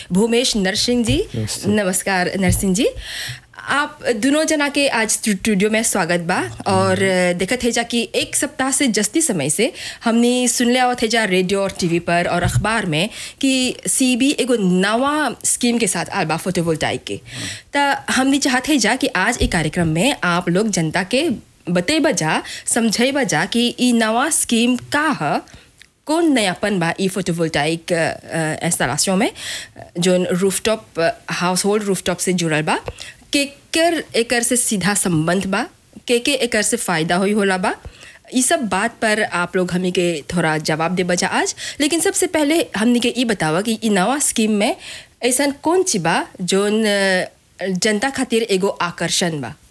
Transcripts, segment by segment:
भूमेश नरसिंह जी नमस्ते। नमस्कार नरसिंह जी आप दोनों जना के आज स्टूडियो में स्वागत बा और देखत है जा कि एक सप्ताह से जस्ती समय से हमने सुन लिया थे जा रेडियो और टीवी पर और अखबार में कि सीबी एगो नवा स्कीम के साथ आल बा फोटोवोल्टाइक के तो हमने चाहते जा कि आज एक कार्यक्रम में आप लोग जनता के बतेबा जा समझेबा जा कि ई नवा स्कीम का है कौन नयापन बा ई फोटोवोल्टाइक इंस्टॉलेशन में जो रूफटॉप हाउस होल्ड रूफटॉप से जुड़ल बा के कर एकर से सीधा संबंध बा के के एकर से फ़ायदा होई होला बा ई सब बात पर आप लोग हमी के थोड़ा जवाब दे बजा आज लेकिन सबसे पहले हमनी के ई बतावा कि ई नवा स्कीम में ऐसा कौन चीज बा जोन अ, जनता खातिर एगो आकर्षण बा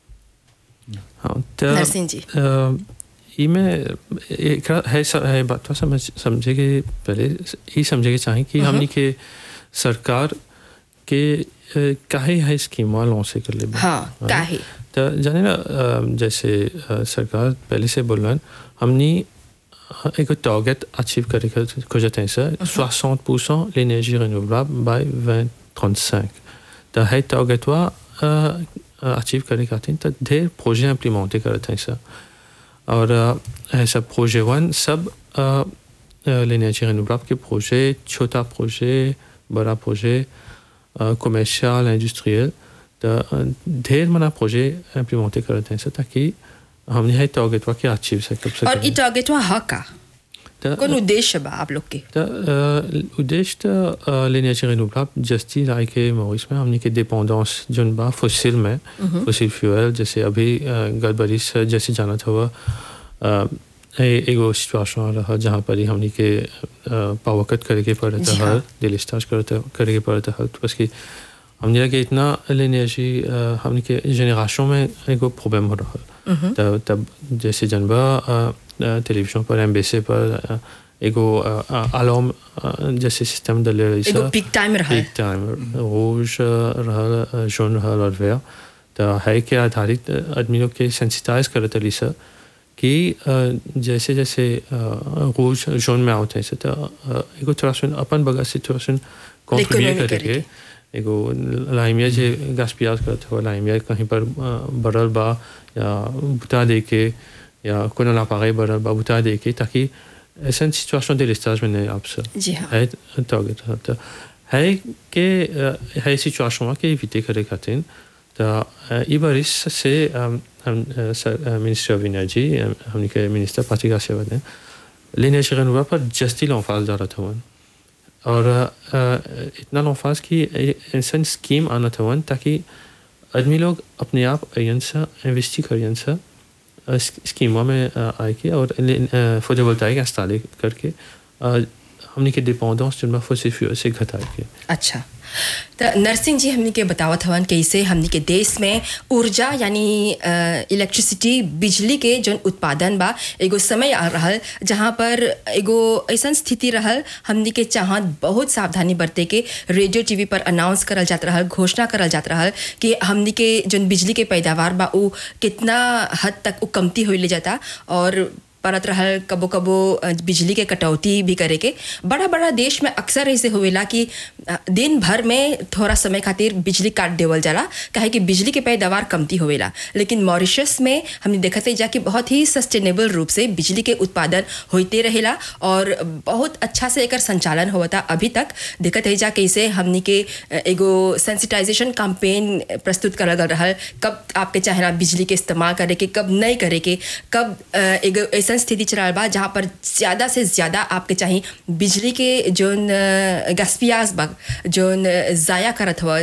हाँ तो नरसिंह जी। अ, ई में एक है स- है बात तो समझ समझे के पहले ये समझे के चाहें कि हमनी के सरकार के अ, काहे है स्कीम लॉन्च कर ले हाँ काहे तो जाने ना अ, जैसे अ, सरकार पहले से बोल रहा हमने एक टारगेट अचीव करे के खोजते हैं सर 60 परसेंट l'énergie renouvelable by 2035 तो है टारगेट वा अचीव करे खातिर तो ढेर प्रोजेक्ट इम्प्लीमेंट करते हैं सर और अ, ऐसा प्रोजेक्ट वन सब l'énergie renouvelable के प्रोजेक्ट छोटा प्रोजेक्ट बड़ा प्रोजेक्ट कमर्शियल इंडस्ट्रियल तो अ, ढेर मना प्रोजेक्ट इम्प्लीमेंट करते हैं सर ताकि हमने है टारगेट वा के अचीव से कब और ई टारगेट हा का तो कौन उद्देश्य बा आप लोग के तो अ, उद्देश्य तो अ, l'énergie renouvelable जस्ती लाए के मॉरिस में हमने के डिपेंडेंस जोन बा फॉसिल में फॉसिल फ्यूल जैसे अभी अ, गड़बड़ी से जैसे जाना था वो अ, ए- एगो सिचुएशन रहा जहाँ पर ही हमने के पावर कट करे के पड़ता जी है हाँ। डिलिस्टार्ज करते करे के पड़ता है तो बस कि हमने लगे इतना l'énergie अ, हमने के जेनरेशन में एगो प्रॉब्लम हो रहा है तब तब जैसे जनबा टेलीविजन पर एम्बेसी पर अ, एगो अलार्म जैसे सिस्टम डले रही एगो पीक टाइम रहा पीक टाइम रोज रहल जौन रहल और वेयर तो है के आधारित आदमी लोग के सेंसिटाइज करत रही सर कि अ, जैसे जैसे अ, रोज जोन में आवत है सर तो अ, एगो थोड़ा सुन अपन बगल से थोड़ा सुन कॉन्ट्रीब्यूट Economy करके करके। एगो लाइमिया जे गास्पियाज करत हो लाइमिया कहीं पर अ, बढ़ल बा या बुता दे के या कोनो लापागे बढ़ल बा बुता दे के ताकि ऐसा सिचुएशन de l'estage में नहीं आप सर जी हाँ है टारगेट तो है के अ, है सिचुएशन के इविटे करे खातिर तो अ, ई बारिश से अम, हम मिनिस्टर ऑफ एनर्जी हमने के मिनिस्टर पार्टी का सेवा दें l'énergie renouvelable पर जस्ती l'emphase जा रहा था वन और अ, इतना l'emphase की ऐसा स्कीम आना था वन ताकि आदमी लोग अपने आप अयन से इन्वेस्ट करियन से अ, स्क- स्कीमों में अ, आए के और फोटोवोल्टाइक इंस्टॉल करके अ, हमने के डिपेंडेंस जिनमें फॉसिल फ्यूल से घटाए के अच्छा तो नरसिंह जी हमने के बतावत हवन कैसे हमने के देश में ऊर्जा यानी इलेक्ट्रिसिटी बिजली के जौन उत्पादन बा एगो समय आ रहल जहाँ पर एगो ऐसा स्थिति रहल हमने के चाहत बहुत सावधानी बरते के रेडियो टीवी पर अनाउंस करल जात रहल घोषणा करल जात रहल कि हमने के जौन बिजली के पैदावार बा उ कितना हद तक उ कमती होइले जाता और परत रहल कबो कबो अ, बिजली के कटौती भी करे के बड़ा बड़ा देश में अक्सर ऐसे होवेला कि अ, दिन भर में थोड़ा समय खातिर बिजली काट देवल जाला काहे कि बिजली के पैदावार कमती होवेला लेकिन मॉरिशस में हमने देखत है जा कि बहुत ही सस्टेनेबल रूप से बिजली के उत्पादन होते रहेला और बहुत अच्छा से एकर संचालन होता अभी तक देखत है जा कैसे हमनी के अ, एगो सेंसिटाइजेशन कैंपेन प्रस्तुत करल गल रहल कब आपके चाहेला बिजली के इस्तेमाल करे के कब नहीं करे के कब अ, एगो ऐसा स्थिति चल बा जहाँ पर ज़्यादा से ज़्यादा आपके चाहिए बिजली के जोन गस्पियाज बा जोन ज़ाया करत हुआ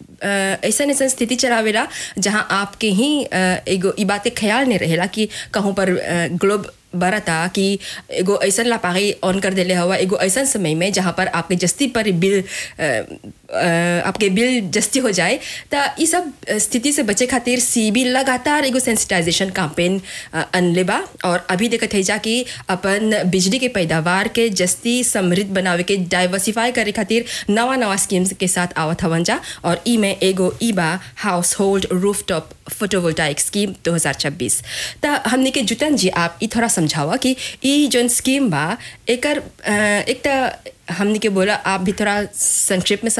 ऐसा ऐसा स्थिति चलावेला जहाँ आपके ही अ, एगो ई बात के ख्याल नहीं रहेला कि कहूँ पर ग्लोब बरता कि एगो ऐसा लापागी ऑन कर देले हवा एगो ऐसा समय में जहाँ पर आपके जस्ती पर बिल अ, अ, आपके बिल जस्ती हो जाए तो ये सब स्थिति से बचे खातिर सीबी लगातार एगो सेंसिटाइजेशन कैंपेन अनले बा और अभी देखत है जा कि अपन बिजली के पैदावार के जस्ती समृद्ध बनावे के डाइवर्सिफाई करे खातिर नवा नवा स्कीम्स के साथ आवत हवन जा और ई में एगो ई बा household rooftop photovoltaic scheme 2026 त हमने के जुतन जी आप ई थोड़ा समझावा कि ई जोन स्कीम बा एकर अ, एक त हमने के बोला आप भी थोड़ा संक्षेप में